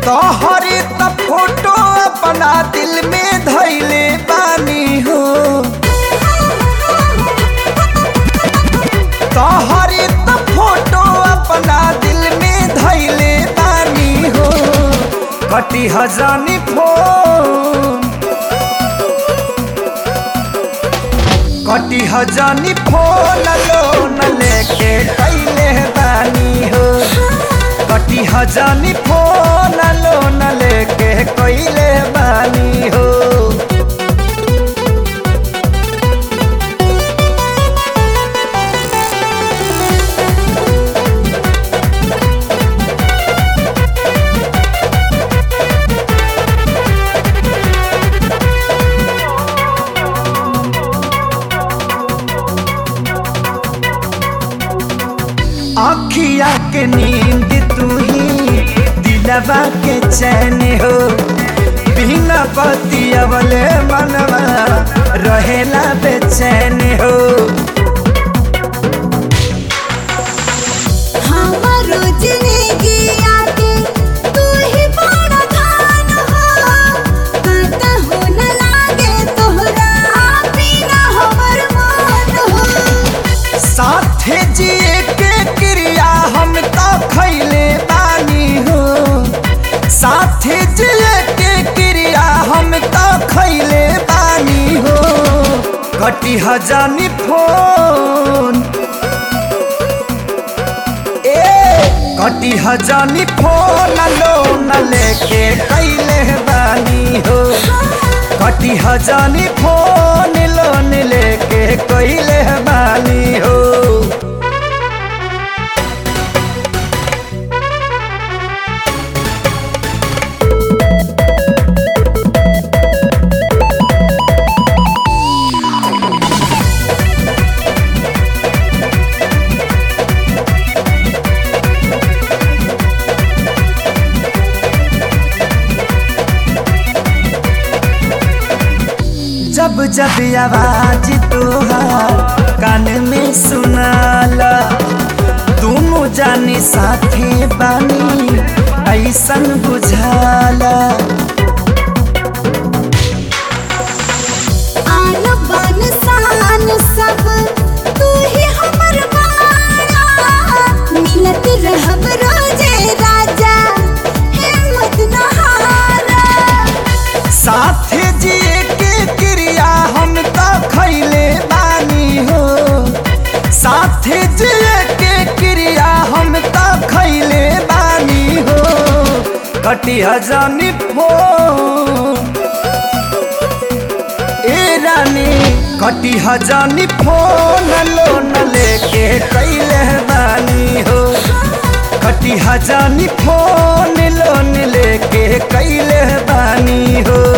तोहरे त फोटो अपना दिल में धैले बानी हो तोहरे त फोटो अपना दिल में धैले बानी हो कटी हजानी फोन कटी हजानी फोन लोन लेके कैले बानी हो कटी हजानी फोन लोन लेके कैले बानी हो अखिया के नींद तू ही दिलवा के चैन हो बिना बतियवले मनवा रहेला बेचैन हो हमारो जिंदगी आके तू ही बड़ा धान हो कहता हो न लागे तोहरा बिना हमर मन हो साथे जिए के क्रिया हम तो खैले बानी हो साथे जिए के क्रिया हम तो खैले बानी हो कटी हजानी फोन ए कटी हजानी फोन लोन लेके कैले बानी हो कटी हजानी फोन लोन लेके कैले बानी हो जब जब आवाज तोहार कान में सुनाला दोनों जाने साथे बानी ऐसन बुझाला आन बान शान सब तू ही हमर बाड़ा मिलत रहब रोजे राजा हिम्मत न हारा साथे जिए के क्रिया हम तो खैले बानी हो साथे जिए के क्रिया हम तो खैले बानी हो कटी हजानी फोन ए रानी कटी हजानी फोन लोन लेके कैले बानी हो कटी हजानी फोन लोन लेके कैले बानी हो